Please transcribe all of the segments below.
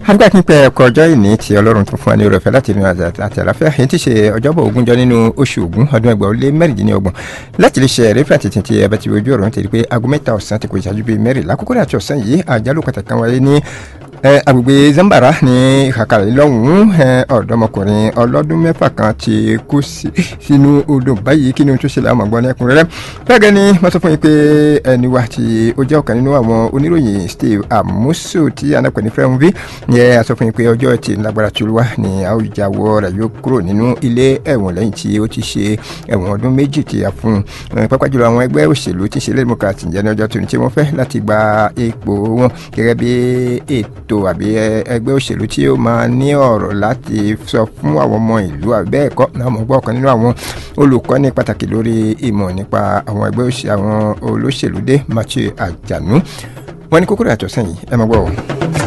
adúgbò kí n pẹ ẹkọ ọjọ́ ìní tí Ọlọ́run tún fún wa ní oore ọ̀fẹ́ láti inú àti àlàáfíà èyí tí ṣe ọjọ́bọ̀ ogúnjọ́ nínú oṣù Ògún ọdún ẹgbàá ó lé mẹ́rìndínlọ́gbọ̀n láti lè ṣe ẹ̀rí fàtí tí ẹ bá ti ojú ọ̀rọ̀ ń tẹ̀lé pé aago mẹ́ta ọ̀sán ti kò ìṣáájú bíi mẹ́rìnlá kókó àti ọ̀sán yìí àjálù pàtàkì kan wáyé ní agbègbè Zambara ní ìkàkàlẹ̀ lọ́hùn-ún ọ̀dọ́mọkùnrin ọlọ́dún mẹ́fà kan ti kú sínú odò báyìí kí ni tó ṣẹlẹ̀ àmọ́ gbọ́n ẹkùnrẹ́rẹ́ bẹ́ẹ̀ gẹ́ni wọ́n sọ fún yín pé ẹni wa tí ó jẹ́ ọ̀kan nínú àwọn oníròyìn Steve Amusu tí anápẹ̀ ní fẹ́ràn bí yẹ a sọ fún yín pé ọjọ́ ti lágbára tí olúwa ní àwùjáwọ̀ rẹ̀ yóò kúrò nínú ilé ẹ̀wọ̀n lẹ́yìn tí ó ti ṣe ẹ̀wọ̀n ọdún méjì tí a fún un pápá jùlọ àwọn ẹgbẹ́ òṣèlú tí ń ṣe lẹ́dẹ̀mọ́kàtì jẹ́ ní ọjọ́ tó ní tí wọ́n fẹ́ láti gba ipò wọn gẹ́gẹ́ bí ètò àbí ẹgbẹ́ òṣèlú tí ó máa ní ọ̀rọ̀ láti sọ fún àwọn ọmọ ìlú àbí bẹ́ẹ̀ kọ́ náà mọ̀ gbọ́ ọ̀kan nínú àwọn olùkọ́ni pàtàkì lórí ìmọ̀ nípa àwọn ẹgbẹ́ òṣèlú àwọn olóṣèlú dé Matthew Àjànú wọ́n ní kókó àtọ̀sán yìí ẹ máa gbọ́ ọ.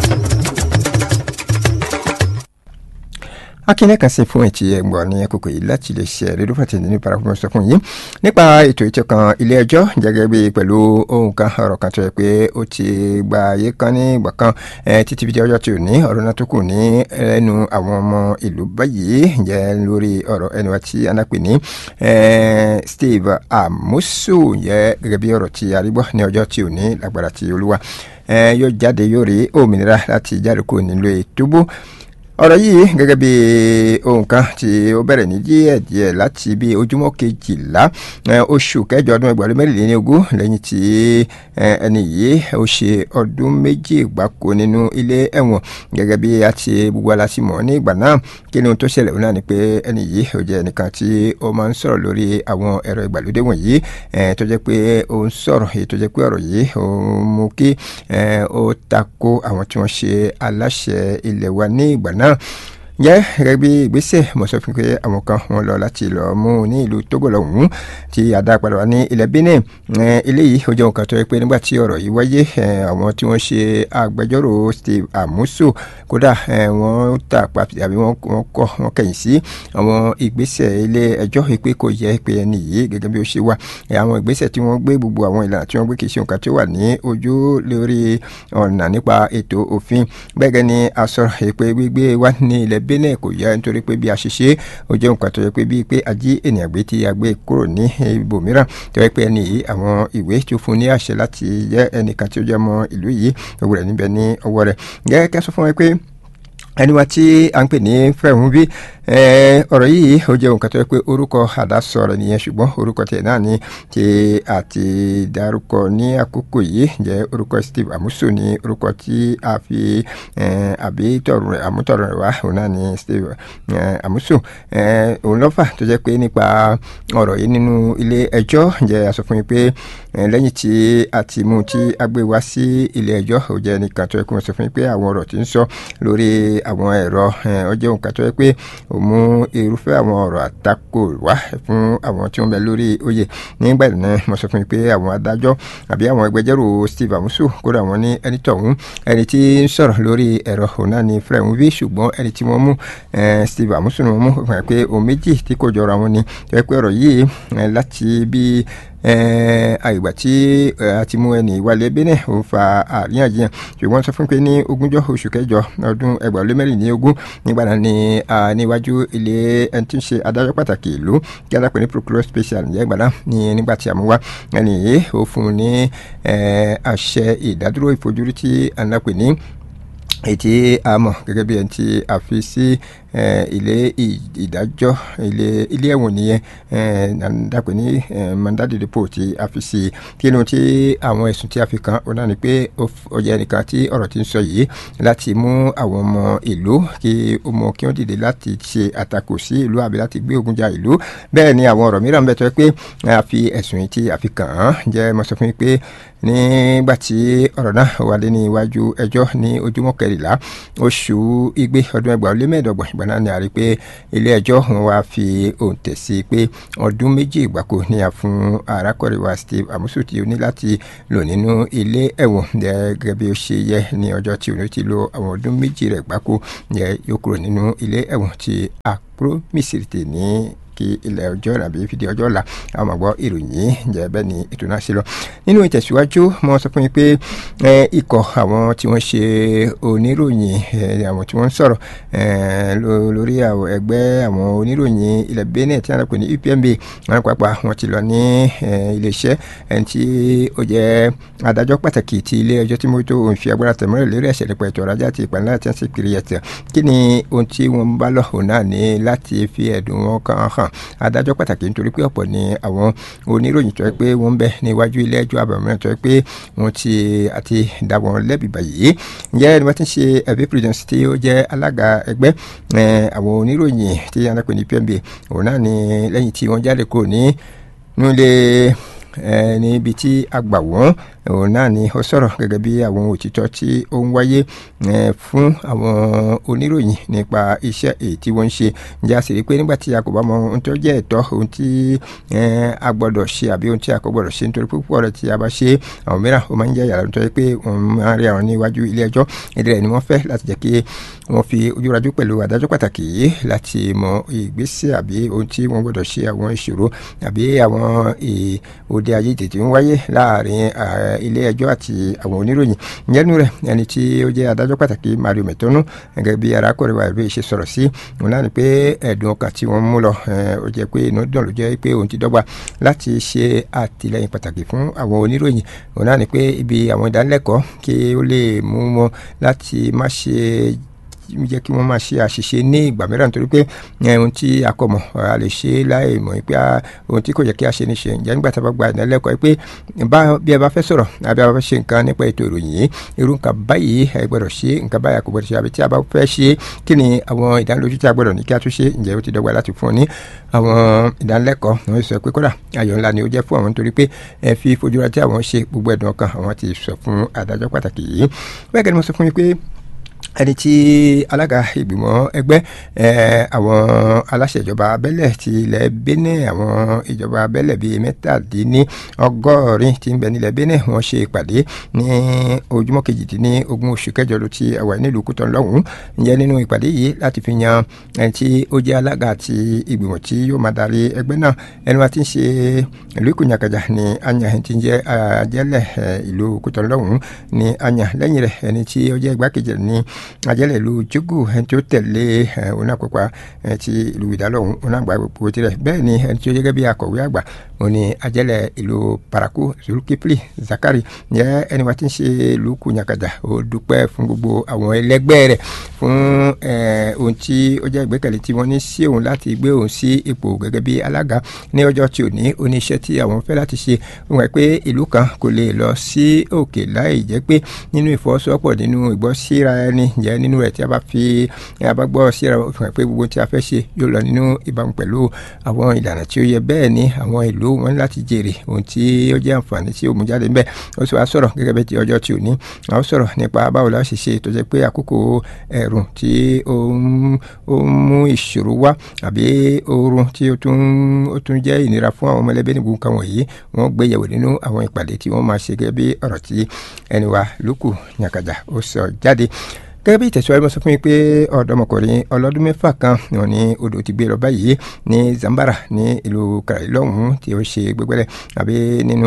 akínyẹ kan sí fún ẹtì ẹgbọn ní àkókò yìí láti lè ṣe rédíò fàtí nínú parafọ́mọ́ sọ fún yìí nípa ètò ìtọ́kan ilé ẹjọ́ gẹ́gẹ́ bí pẹ̀lú ohun kan ọ̀rọ̀ kan tó yẹ pé ó ti gba ayé kan ní ìgbà kan títí fi di ọjọ́ tí ò ní ọ̀rọ̀ náà tó kù ní ẹnu àwọn ọmọ ìlú báyìí jẹ́ lórí ọ̀rọ̀ ẹni wa tí anápè ní Steve Amusu yẹ gẹ́gẹ́ bí ọ̀rọ̀ tí arígbọ́ ní ọjọ́ tí ò ní lágbára tí olúwa yóò jáde yóò rí òmìnira láti jáde kúrò nílò ìtúbú ọ̀rọ̀ yìí gẹ́gẹ́ bí ohun kan tí ó bẹ̀rẹ̀ ní díẹ̀ díẹ̀ láti bí ojúmọ́ kejìlá oṣù kẹjọ ọdún ẹgbẹ̀rún mẹ́rìnlélógún lẹ́yìn tí ẹni yìí ó ṣe ọdún méjì gbáko nínú ilé ẹ̀wọ̀n gẹ́gẹ́ bí a ti gbogbo aláṣí mọ̀ ní ìgbà náà kí ni ohun tó ṣẹlẹ̀ náà ni pé ẹni yìí ó jẹ́ ẹnìkan tí ó máa ń sọ̀rọ̀ lórí àwọn ẹ̀rọ ìgbàlódé wọ̀nyí tó jẹ́ pé ó ń sọ̀rọ̀ èyí tó jẹ́ pé ọ̀rọ̀ yìí ó mú kí ó tako àwọn tí wọ́n ṣe aláṣẹ ilẹ̀ wa ní ìgbà náà jẹ́ gẹ́gẹ́ bí ìgbésẹ̀ mo sọ fún pé àwọn kan wọn lọ láti lọ mú ní ìlú Togo lọ́hùn-ún tí àdá padà wá ní ilẹ̀ Benin eléyìí ó jẹ́ nǹkan tó yẹ pé nígbà tí ọ̀rọ̀ yìí wáyé àwọn tí wọ́n ṣe agbẹjọ́rò Steve Amusu kódà wọ́n tà pàtì àbí wọ́n kọ̀ wọ́n kẹ̀yìn sí àwọn ìgbésẹ̀ ilé ẹjọ́ pé kò yẹ pé ẹni yìí gẹ́gẹ́ bí ó ṣe wà àwọn ìgbésẹ̀ tí wọ́n gbé gbogbo àwọn ìlànà tí wọ́n gbé kì í ṣe nǹkan tí ó wà ní ojú lórí ọ̀nà nípa ètò òfin bẹ́ẹ̀ gẹ́ ni a sọ̀rọ̀ pé gbígbé wá ní ilẹ̀ Benin kò yẹ nítorí pé bí a ṣe ṣe ó jẹ́ nǹkan tó yẹ pé bíi pé a jí ènìyàn gbé tí a gbé kúrò ní ibòmíràn tó yẹ pé ẹni yìí àwọn ìwé tó fún ní àṣẹ láti jẹ́ ẹnìkan tí ó jẹ́ ọmọ ìlú yìí gbogbo rẹ̀ níbẹ̀ ní ọwọ́ rẹ̀ gẹ́gẹ́ kí a sọ fún wọn pé ẹni wa tí a ń pè ní fẹ́hùn bí ọ̀rọ̀ yìí ó jẹ́ nǹkan tó yẹ pé orúkọ àdásọ rẹ̀ nìyẹn ṣùgbọ́n orúkọ tiẹ̀ náà ni tí a ti dárúkọ ní àkókò yìí jẹ́ orúkọ Steve Amusu ní orúkọ tí a fi àbí tọ̀rùn rẹ̀ àmútọ̀rùn rẹ̀ wá òun náà ni Steve Amusu òun lọ́fà tó jẹ́ pé nípa ọ̀rọ̀ yìí nínú ilé ẹjọ́ jẹ́ a sọ fún yín pé lẹ́yìn tí a ti mú tí a gbé wá sí ilé ẹjọ́ ó jẹ́ nìkan tó yẹ kó sọ fún yín pé àwọn ọ̀rọ̀ tí ń sọ lórí àwọn ẹ̀rọ ó jẹ́ nǹkan tó yẹ pé ó mú irúfẹ́ àwọn ọ̀rọ̀ àtakò wá fún àwọn tí wọ́n bẹ lórí oyè nígbà náà mo sọ fún yín pé àwọn adájọ́ àbí àwọn ẹgbẹjọ́rò Steve Amusu kódà wọ́n ní ẹni tọ̀hún ẹni tí ń sọ̀rọ̀ lórí ẹ̀rọ òun náà ni Fred Nwi ṣùgbọ́n ẹni tí wọ́n mú Steve Amusu ni wọ́n mú pé ohun méjì tí kò jọra wọn ni tó yẹ pé ọ̀rọ̀ yìí láti bí àìgbà tí a ti mú ẹni ìwálé Benin ó fa àríyànjiyàn ṣùgbọ́n sọ fún pé ní ogúnjọ́ oṣù kẹjọ ọdún ẹgbàá lé mẹ́rin ní ogún nígbà náà ni níwájú ilé ẹni tí ń ṣe adájọ́ pàtàkì ìlú kí adápẹ́ ní procureur special ǹjẹ́ ìgbà náà ni nígbà tí a mú wá ẹni yìí ó fún un ní àṣẹ ìdádúró ìfojúrí tí adápẹ́ ní ètí àmọ́ gẹ́gẹ́ bí ẹni tí a fi sí ilé ìdájọ́ ilé ilé ẹ̀wọ̀n nìyẹn dàpẹ́ ní mandadi depo tí a fi sí kí ni tí àwọn ẹ̀sùn tí a fi kàn ó náà ni pé ó jẹ́ ẹnìkan tí ọ̀rọ̀ ti ń sọ yìí láti mú àwọn ọmọ ìlú kí ó mọ kí wọ́n dìde láti ṣe àtakò sí ìlú àbí láti gbé ogun ja ìlú bẹ́ẹ̀ ni àwọn ọ̀rọ̀ mìíràn bẹ́ẹ̀ tó yẹ pé a fi ẹ̀sùn yìí tí a fi kàn án jẹ́ mo sọ fún yín pé nígbà tí ọ̀rọ̀ náà wà lé ní iwájú ẹjọ́ ní ojúmọ́ kẹrìnlá oṣù igbe ọdún ẹgbàá ó lé mẹ́ẹ̀ẹ́dọ́gbọ̀n ìgbà náà ni a rí i pé ilé ẹjọ́ wọn wá fi òǹtẹ̀ sí pé ọdún méjì ìgbàkó ni a fún arákùnrin wa Steve Amusu tí ó ní láti lò nínú ilé ẹ̀wọ̀n gẹ́gẹ́ bí ó ṣe yẹ ní ọjọ́ tí òun ti lo àwọn ọdún méjì rẹ̀ gbáko yẹ yóò kúrò nínú ilé ẹ̀wọ̀n tí àpò mísìrìtì ní pàtàkì ilẹ̀ ọjọ́ àbí fìdí ọjọ́ ọ̀la àwọn máa gbọ́ ìròyìn jẹ́ bẹ́ẹ̀ ni ètò náà ṣe lọ. nínú ìtẹ̀síwájú mo sọ fún yín pé ikọ̀ àwọn tí wọ́n ṣe oníròyìn àwọn tí wọ́n ń sọ̀rọ̀ lórí ẹgbẹ́ àwọn oníròyìn ilẹ̀ Benin tí wọ́n pè ní UPMB wọn pàápàá wọn ti lọ ní iléeṣẹ́ ẹni tí ó jẹ́ adájọ́ pàtàkì ti ilé ẹjọ́ tí mo tó òun fi agbára tẹ̀mọ́rẹ̀ lórí ẹ̀ṣẹ̀ nípa ètò ọ̀rọ̀ ajá àti ìpànìyàn àti ẹ̀sìn kiri ẹ̀tẹ̀ kí ni ohun tí wọ́n bá lọ òun náà ní láti fi ẹ̀dùn wọn kan hàn adájọ́ pàtàkì nítorí pé ọ̀pọ̀ ni àwọn oníròyìn tó yẹ pé wọ́n ń bẹ níwájú ilé ẹjọ́ àbàmọ́ tó yẹ pé wọ́n ti àti dá wọn lẹ́bi báyìí ǹjẹ́ ẹni wọ́n ti ń ṣe ẹ̀bí president tí ó jẹ́ alága ẹgbẹ́ àwọn oníròyìn tí anápẹ́ ní PMB òun náà ni lẹ́yìn tí wọ́n jáde kúrò ní nílé níbi tí a gbà wọ́n òun náà ni ó sọ̀rọ̀ gẹ́gẹ́ bí àwọn òtítọ́ tí ó ń wáyé fún àwọn oníròyìn nípa iṣẹ́ èyí tí wọ́n ń ṣe ǹjẹ́ a sì rí i pé nígbà tí a kò bá mọ ohun tó jẹ́ ẹ̀tọ́ ohun tí a gbọ́dọ̀ ṣe àbí ohun tí a kò gbọ́dọ̀ ṣe nítorí púpọ̀ rẹ̀ tí a bá ṣe àwọn mìíràn ó máa ń jẹ́ yàrá nítorí pé wọ́n máa ń rí àwọn níwájú ilé ẹjọ́ ìdí rẹ̀ ni wọ́n fẹ́ láti jẹ́ kí wọ́n fi ojúrajú pẹ̀lú adájọ́ pàtàkì yìí láti mọ ìgbésẹ̀ àbí ohun tí wọ́n gbọ́dọ̀ ṣe àwọn ìṣòro àbí àwọn òde ayé tètè ń wáyé láàrin ilé ẹjọ́ àti àwọn oníròyìn ìyẹnu rẹ̀ ẹni tí ó jẹ́ adájọ́ pàtàkì Mario Metonu gẹ́gẹ́ bí arákùnrin wa ìbí ṣe sọ̀rọ̀ sí òun náà ni pé ẹ̀dùn ọkàn tí wọ́n mú lọ ó jẹ́ pé inú dùn ló jẹ́ pé òun ti dọ́gba láti ṣe àtìlẹ́yìn pàtàkì fún àwọn oníròyìn òun náà ni pé ibi àwọn ìdánilẹ́kọ̀ọ́ kí ó lè mú wọn láti má ṣe jẹ́ kí wọ́n máa ṣe àṣìṣe ní ìgbà mìíràn nítorí pé ohun tí a kò mọ̀ a lè ṣe láì mọ̀ pé ohun tí kò yẹ kí a ṣe ní ṣe ǹjẹ́ nígbà tí a bá gba ìdánilẹ́kọ̀ọ́ pé bí ẹ bá fẹ́ sọ̀rọ̀ àbí a bá fẹ́ ṣe nǹkan nípa ètò ìròyìn yìí irú nǹkan báyìí ẹ gbọ́dọ̀ ṣe nǹkan báyìí a kò gbọ́dọ̀ ṣe àbí tí a bá fẹ́ ṣe kí ni àwọn ìdánilójú tí a gbọ́dọ̀ ní kí a tún ṣe ǹjẹ́ ó ti dọ́gba láti fún ọ ní àwọn ìdánilẹ́kọ̀ọ́ wọ́n sọ pé kódà ayọ̀ ńlá ni ó jẹ́ fún àwọn nítorí pé ẹ fi fojúra tí àwọn ṣe gbogbo ẹ̀dùn ọkàn àwọn ti sọ fún adájọ́ pàtàkì yìí bẹ́ẹ̀ gẹ́gẹ́ ni mo sọ fún yín pé ẹni tí alága ìgbìmọ̀ ẹgbẹ́ àwọn aláṣẹ ìjọba abẹ́lẹ̀ ti ilẹ̀ Benin àwọn ìjọba abẹ́lẹ̀ bíi mẹ́tàdínní ọgọ́rin tí ń bẹ nílẹ̀ Benin wọ́n ṣe ìpàdé ní ojúmọ́ kejìdínní ogún oṣù kẹjọ ló ti wà nílùú Kútọ́ lọ́hùn-ún ǹjẹ́ nínú ìpàdé yìí láti fi yan ẹni tí ó jẹ́ alága àti ìgbìmọ̀ tí yóò máa darí ẹgbẹ́ náà ẹni wa ti ń ṣe ìlú ìkùnyàkàjà ní anya ẹni tí ń jẹ́ ajẹ́lẹ̀ ìlú Kútọ́ lọ́hùn-ún ní anya lẹ́yìn rẹ̀ ẹni tí ó jẹ́ igbákejì ní ajẹ́lẹ̀ ìlú jogo ẹni tí ó tẹ̀lé onápẹ́pà ti ìlú ìdálọ́hún onágbà gbogbo tirẹ̀ bẹ́ẹ̀ ni ẹni tí ó gẹ́gẹ́ bí akọ̀wé àgbà òun ni ajẹ́lẹ̀ ìlú paraku zulkifli zakari ǹjẹ́ ẹni wa ti ń ṣe ìlú kùnyàkàjà ó dúpẹ́ fún gbogbo àwọn ẹlẹgbẹ́ rẹ̀ fún ohun tí ó jẹ́ ìgbẹ́kẹ̀lé tí wọ́n ní sí òun láti gbé òun sí ipò gẹ́gẹ́ bí alága ní ọjọ́ tí ò ní oníṣẹ́ tí àwọn fẹ́ láti ṣe wọ́n pé ìlú kan kò lè lọ sí òkè láì jẹ́ pé nínú ìfọwọ́sowọ́pọ̀ nínú ìgbọ́síra ẹni jẹ́ nínú rẹ̀ tí a bá fi a bá gbọ́ síra fún ẹ pé gbogbo tí a fẹ́ ṣe yóò lọ nínú ìbámu pẹ̀lú àwọn ìlànà tí ó yẹ bẹ́ẹ̀ ni àwọn ìlú wọn ní láti jèrè ohun tí ó jẹ́ àǹfààní tí ó mú jáde ńbẹ̀ ó sì wá sọ̀rọ̀ gẹ́gẹ́ bí ti ọjọ́ tí ò ní a ó sọ̀rọ̀ nípa báwo la ṣe ṣe tó jẹ́ pé àkókò ẹ̀rùn tí ó ń mú ìṣòro wá àbí oorun tí ó tún ó tún jẹ́ ìnira fún àwọn ọmọlẹ́bí níbo nǹkan wọ̀nyí wọ́n gbé yẹ̀wò nínú àwọn ìpàdé tí wọ́n máa ṣe gẹ́gẹ́ bí ọ̀rọ̀ tí ẹni wa lókù nyàkàjà ó sọ jáde gẹ́gẹ́ bí ìtẹ̀síwájú mo sọ fún mi pé ọ̀dọ́mọkùnrin ọlọ́dún mẹ́fà kan wọn ní odò ti gbé lọ báyìí ní Zambara ní ìlú kàrí lọ́hùn-ún tí ó ṣe gbẹgbẹ́lẹ̀ àbí nínú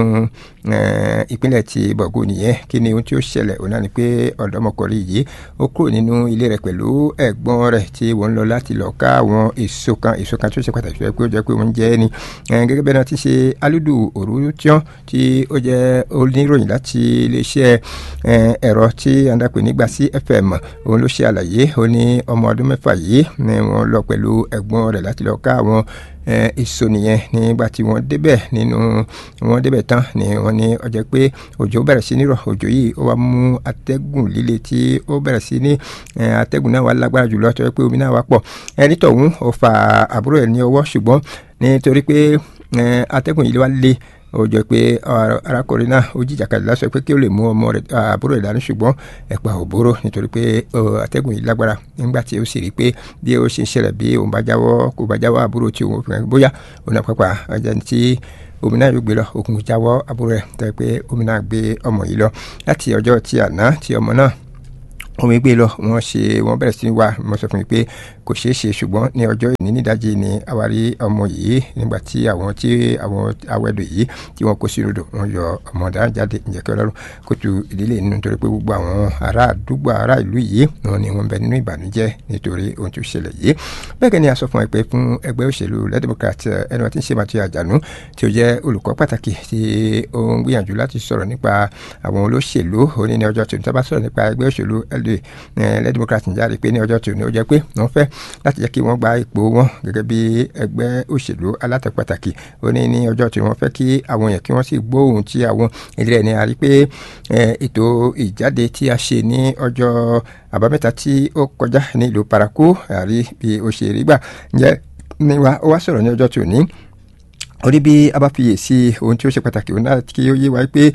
ìpínlẹ̀ ti bọ̀gù nìyẹn kí ni ohun tí ó ṣẹlẹ̀ òun náà ni pé ọ̀dọ́mọkùnrin yìí ó kúrò nínú ilé rẹ̀ pẹ̀lú ẹ̀gbọ́n rẹ̀ tí wọ́n lọ láti lọ ká àwọn èso kan èso kan tó ṣe pàtàkì pé ó jẹ́ pé wọ́n jẹ́ ni gẹ́gẹ́ bẹ́ẹ̀ náà ti ṣe alúdù òrùtíọ́n tí ó jẹ́ oníròyìn láti iléeṣẹ́ ẹ̀rọ tí a ń dàpè nígbà sí FM òun ló ṣe àlàyé ó ní ọmọ ọdún mẹ́fà yìí ni wọ́n lọ pẹ̀lú ẹ̀gbọ́n rẹ̀ láti lọ ká àwọn èso nìyẹn nígbà tí wọ́n débẹ̀ nínú wọ́n débẹ̀ tán ni wọ́n ní ó jẹ́ pé òjò bẹ̀rẹ̀ sí ní rọ̀ òjò yìí ó wá mú atẹ́gùn líle tí ó bẹ̀rẹ̀ sí ní atẹ́gùn náà wá lágbára jùlọ tó yẹ pé omi náà wá pọ̀ ẹni tọ̀hún ó fa àbúrò ẹ̀ ní ọwọ́ ṣùgbọ́n nítorí pé atẹ́gùn yìí wá le ó jọ pé arákùnrin náà ó jìjàkadì lásán pé kí ó lè mú ọmọ rẹ̀ àbúrò rẹ̀ dání ṣùgbọ́n ẹ̀pà ò bóró nítorí pé atẹ́gùn yìí lágbára nígbà tí ó sì rí pé bí ó ṣe ń ṣẹlẹ̀ bí òun bá jáwọ́ kó bá jáwọ́ àbúrò tí òun fìyàn bóyá òun àpapà ọjà tí omi náà yóò gbé lọ òkun jáwọ́ àbúrò rẹ̀ tẹ́ pé omi náà gbé ọmọ yìí lọ láti ọjọ́ tí àná tí ọmọ náà omi gbé lọ wọ́n ṣe wọ́n bẹ̀rẹ̀ sí wá mo sọ fún mi pé kò ṣeé ṣe ṣùgbọ́n ní ọjọ́ ìní nídàjí ni àwárí ọmọ yìí nígbà tí àwọn tí àwọn awẹ́dọ̀ yìí tí wọ́n kó sínú odò wọ́n yọ ọmọ dáhùn jáde ǹjẹ́ kí ọlọ́run kó tu ìdílé nínú nítorí pé gbogbo àwọn ará àdúgbò ará ìlú yìí wọn ni wọ́n bẹ nínú ìbànújẹ́ nítorí ohun tó ṣẹlẹ̀ yìí bẹ́ẹ̀ kẹ́ ni a sọ fún ẹ pé fún ẹgbẹ́ òṣèlú Red Democrat ẹni wọn ti ń ṣe Matthew Àjànú tí ó jẹ́ olùkọ́ pàtàkì tí ó ń gbìyànjú láti sọ̀rọ̀ nípa àwọn olóṣèlú òní ní ọjọ́ tó ń tábà sọ̀rọ̀ nípa ẹgbẹ́ òṣèlú LD Red Democrat ń jáde pé ní ọjọ́ tó ní ó jẹ́ pé wọ́n fẹ́ láti jẹ́ kí wọ́n gba ipò wọn gẹ́gẹ́ bí ẹgbẹ́ òṣèlú alátẹ̀ pàtàkì ó ní ní ọjọ́ tó wọ́n fẹ́ kí àwọn èèyàn kí wọ́n sì gbóhùn tí àwọn ilé ẹni àrí pé ètò ìjáde tí a ṣe ní ọjọ́ àbámẹ́ta tí ó kọjá ní ìlú Parakou àrí bí ó ṣe rí gbà ǹjẹ́ ní wa ó wá sọ̀rọ̀ ní ọjọ́ tó ní orí bí a bá fiyè sí ohun tí ó ṣe pàtàkì òun náà kí ó yé wa pé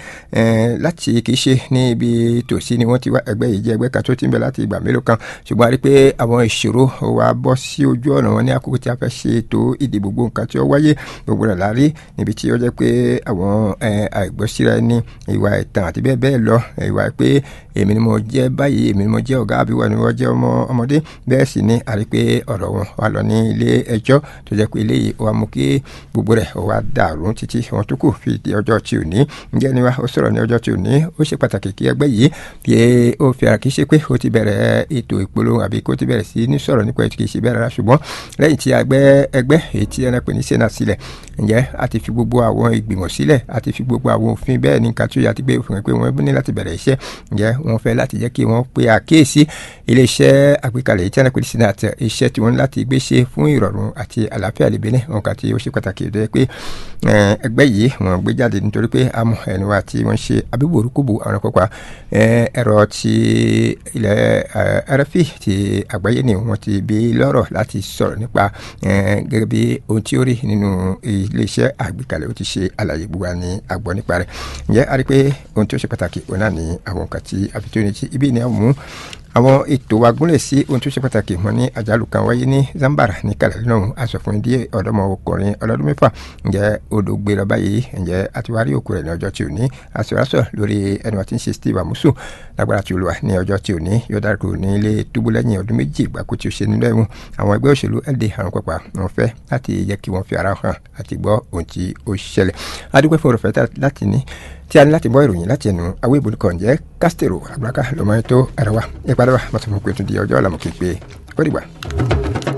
láti kì í ṣe ní ibi tòsí ni wọ́n ti wá ẹgbẹ́ yìí jẹ́ ẹgbẹ́ kan tó ti ń bẹ láti ìgbà mélòó kan ṣùgbọ́n a rí pé àwọn ìṣòro wa bọ́ sí ojú ọ̀nà wọn ní àkókò tí a fẹ́ ṣe ètò ìdìbò gbogbo nǹkan tí ó wáyé gbogbo rẹ̀ lárí níbi tí ó jẹ́ pé àwọn àìgbọ́síra ẹni ìwà ẹ̀tàn àti bẹ́ẹ̀ bẹ́ẹ̀ lọ ìwà pé èmi ni mo jẹ́ báyìí èmi ni mo jẹ́ ọ̀gá àbí wọ́n ni wọ́n jẹ́ ọmọ ọmọdé bẹ́ẹ̀ sì ni a rí pé ọ̀rọ̀ wọn wà lọ ní ilé ẹjọ́ tó jẹ́ pé eléyìí ó wá mú kí gbogbo rẹ̀ ó wá dàrú títí wọn tó kù fi di ọjọ́ tí ò ní ǹjẹ́ ni wa ó sọ̀rọ̀ ní ọjọ́ tí ò ní ó ṣe pàtàkì kí ẹgbẹ́ yìí fi ó fi ara kì í ṣe pé ó ti bẹ̀rẹ̀ ètò ìpolówó àbí kó ti bẹ̀rẹ̀ sí ní sọ̀rọ̀ nípa ètò kì í ṣe bẹ́ẹ̀ rárá ṣùgbọ́n lẹ́yìn tí ẹgbẹ́ ẹgbẹ́ èyí tí ẹnà pè ní sena sílẹ̀ ǹjẹ́ a ti fi gbogbo àwọn ìgbìmọ̀ sílẹ̀ a ti fi gbogbo àwọn òfin bẹ́ẹ̀ ní nǹkan tó yà ti gbé òfin pé wọ́n ní láti bẹ̀rẹ̀ iṣẹ́ ǹjẹ́ wọ́n fẹ́ láti jẹ́ kí wọ́n pe àkíyèsí iléeṣẹ́ àgbékalẹ̀ èyí tí ẹnà pè ní sena iṣẹ́ tí wọ́n ní láti gbé ṣe fún ìrọ̀rùn àti àlàáfíà lébẹ́lẹ́ wọn kà tí ó ṣe pàtàkì ìdọ́ pé ẹgbẹ́ yìí wọ́n gbé jáde nítorí pé àmọ́ ẹni wa tí wọ́n ṣe abíborúkúbù àwọn kópa ẹ̀rọ ti ilẹ̀ RFI ti àgbáyé ni wọ́n ti bí lọ́rọ̀ láti sọ̀rọ̀ nípa gẹ́gẹ́ bí ohun tí ó rí nínú iléeṣẹ́ àgbékalẹ̀ ó ti ṣe àlàyé gbogbo ní àgbọ̀ nípa rẹ̀ ǹjẹ́ a rí pé ohun tí ó ṣe pàtàkì òun náà ní àwọn nǹkan tí a fi tó ní ti ibi ni a mú àwọn ètò wa gúnlẹ̀ sí ohun tó ṣe pàtàkì mọ́ ní àjálù kan wáyé ní Zambara ní kàlẹ́ náà aṣọ̀fún díẹ̀ ọ̀dọ́mọkùnrin ọlọ́dún mẹ́fà ǹjẹ́ odò gbé lọ báyìí ǹjẹ́ àtiwárí òkú rẹ̀ ní ọjọ́ tí ò ní aṣọ̀rọ̀ṣọ̀ lórí ẹni wọ́n ti ń ṣe Steve Amusu lágbára tí olùwà ní ọjọ́ tí ò ní yóò dárúkọ ní ilé túbú lẹ́yìn ọdún méjì ìgbàkú tí ó ṣe nínú ẹ̀wọ̀n àwọn ẹgbẹ́ òṣèlú LD àrùn pàpà wọn fẹ́ láti jẹ́ kí wọ́n fi ara hàn àti gbọ́ ohun tí ó ṣẹlẹ̀ adúpẹ́ fún òrùfẹ́ láti ní tí a ní láti gbọ́ ìròyìn láti ẹnu àwọn ìbò nìkan jẹ́ Castro àgbàkà lọ́mọ ètò ẹ̀rọ wa ìpàdé wa mọ̀tò fún pé tún di ọjọ́ ọ̀làmùkí pé ó dìgbà.